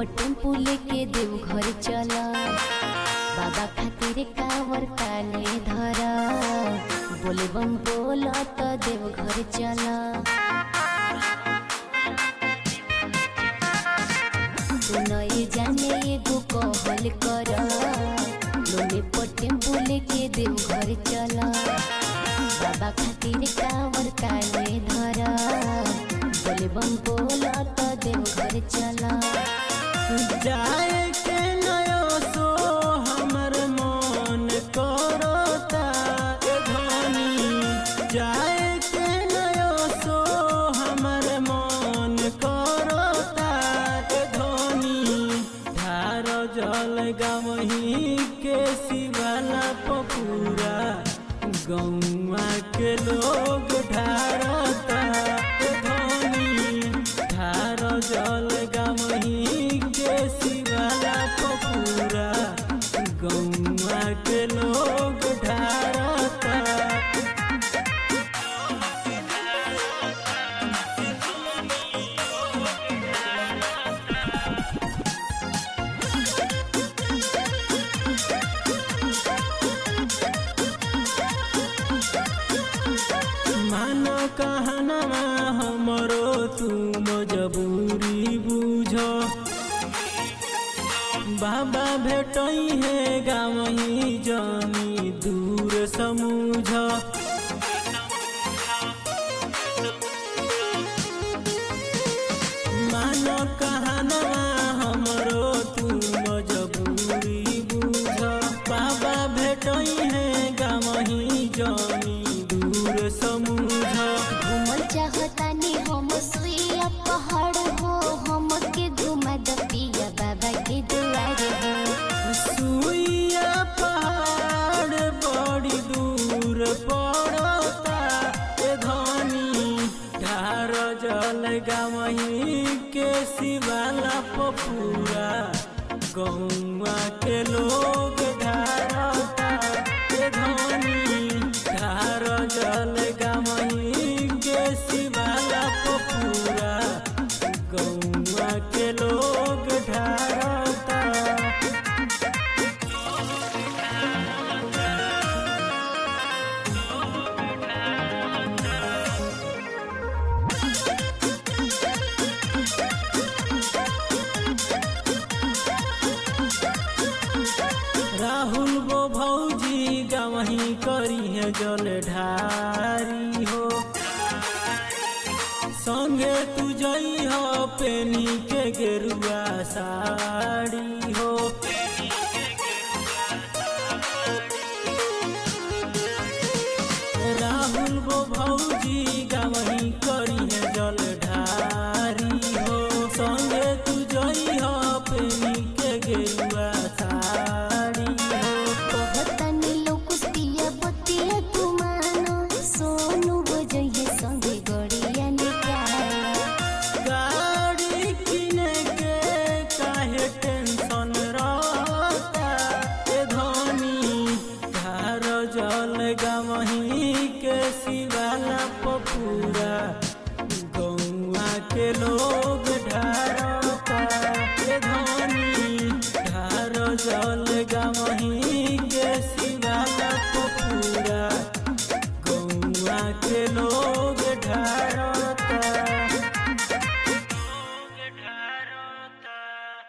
tempo लेके देव घर चला बाबा खातिर कावर काले धर बोले बम बोल तो देव घर चला तू नए जाने एगो कहल कर लोने पर टेम्पू लेके देव घर चला बाबा खातिर कावर काले धर बोले बम बोल तो देव घर चला जाए के नयो सो हमर मन करता ए धनी जाए के नयो सो हमर मन करता ए धनी धार जल गवही के शिवाला पपूरा गौवा के लोग ढारता ए धनी धार जल गवही के शिवाला पपूरा गौवा के लोग ढारता मानो कहनमा हमरो तू मजबूरी बुझ बाबा भेटई है गावही जानी दूर समूझ मानो कहनमा हमरो तू मजबूरी बुझ बाबा भेटई है गावही जानी दूर समूझ घूमल चाहतानी हम सुइया पहाड़ हो हम के घुमा द पिया बाबा के दुआर हो सुइया पहाड़ बड़ी दूर पड़ता ए धनी ढार जल गवही के शिवाला पपूरा गौवा के लोग ढारता ए धनी ढार जल गवही के शिवाला पपूरा गौवा के लोग ढारता राहुल वो भौजी गवही करी है जल ढारी हो संगे तू जई हो पेनी के गेरुआ साड़ी हो राहुल वो भौजी गवही करी है जल ढारी हो संगे तू जई हो पेनी के गेरुआ साड़ी हो कहतानी लोग पिया बतिया तू मानो सोनू बजइए संगे गड़िया निकाल गाड़ी किने के काहे टेंशन रहता ए धनी धार जल गवही के शिवाला पपूरा गौवा के लोग